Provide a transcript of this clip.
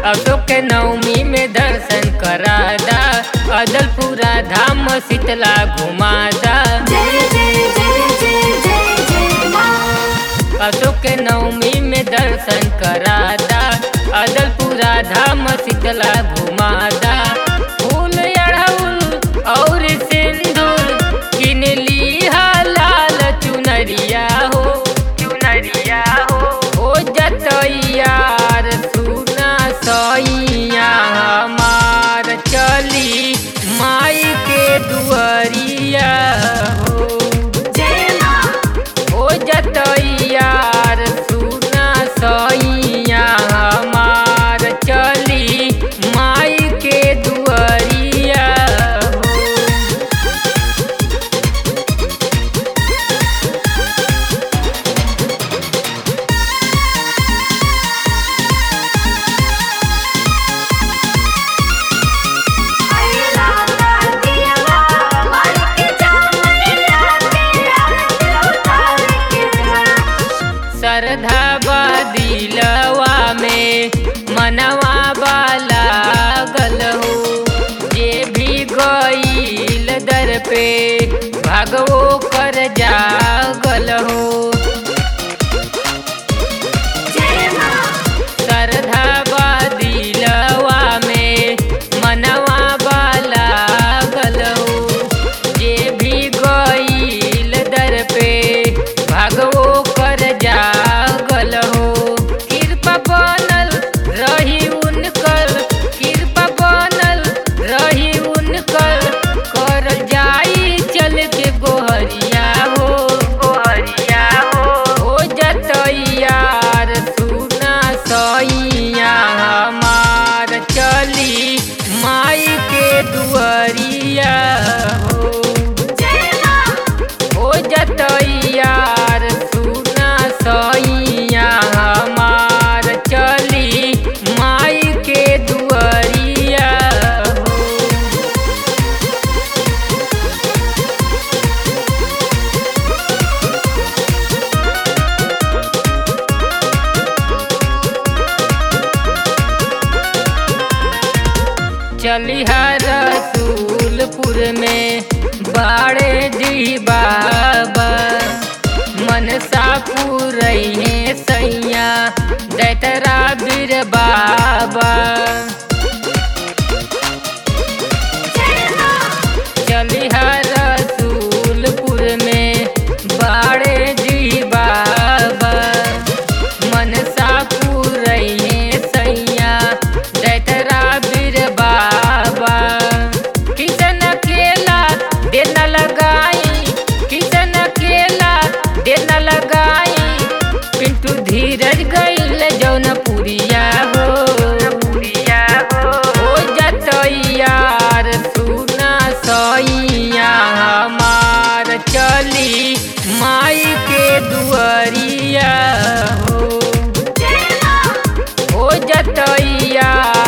अशोक के नवमी में दर्शन करादा अदलपुरा धाम शीतला घुमादा जय जय जय जय जय जय माँ अशोक के नवमी में दर्शन करादा अदलपुरा धाम शीतला घुमादा फूल अड़हुल और सिंदूर किन लिहा लाल चुनरिया हो चुनरिया हो ओ जतैयार सुना सैया हमार चली माई के दुआरिया हो जय माँ ओ जतैयार सुना सैया हमार चली माई के दुआरिया हो अइला तातिया मार के जामैया के आरती उतार के जा श्रद्धा बदिलवा में मनवा वाला गल हो जे भी गईल दर पे भागवो कर जागल हो जय माँ श्रद्धा बदिलवा में मनवा वाला गल हो जे भी गईल दर पे भागवो कर जागल हो कृपा बनल रही उनकर कृपा बनल रही उनकर कर जाई चल के गोहरिया हो गोहरिया हो हो जतैयार सुना सैया हमार चली माई के दुआरिया हो जय माँ हो जतैयार सुना सैया हमार चली माई के दुआरिया हो चलिहा रसूलपुर में बाड़े जी बाबा मनसा पूरैहे सैया दैतरा बीर बाबा जय माँ चलिहा रसूलपुर में बाड़े जी बाबा मनसा पूरैहे सैया दैतरा बीर बाबा किसन केला देन लगाई किसन केला देन लगाई पिंटू धीरज गईल जौनपुरिया हो पुरिया हो ओ जतैयार सुना सैया हमार चली माई के दुआरिया हो जय माँ ओ जतैया